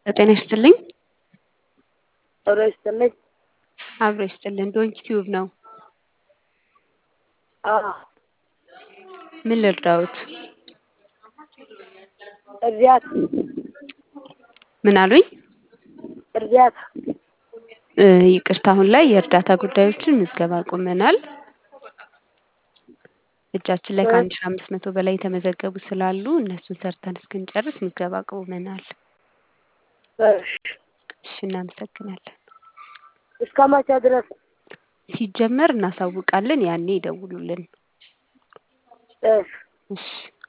ጤና ይስጥልኝ። አብሮ ይስጥልኝ። አብሮ ይስጥልን። ዶንኪ ቲዩብ ነው። አዎ ምን ልርዳዎት? እርዳታ ምን አሉኝ? እርዳታ እ ይቅርታ አሁን ላይ የእርዳታ ጉዳዮችን ምዝገባ አቁመናል። እጃችን ላይ ከአንድ ሺህ አምስት መቶ በላይ የተመዘገቡ ስላሉ እነሱን ሰርተን እስክንጨርስ ምዝገባ አቁመናል። እሺ እሺ እናመሰግናለን። እስከ መቼ ድረስ? ሲጀመር እናሳውቃለን ያኔ ይደውሉልን። እሺ እሺ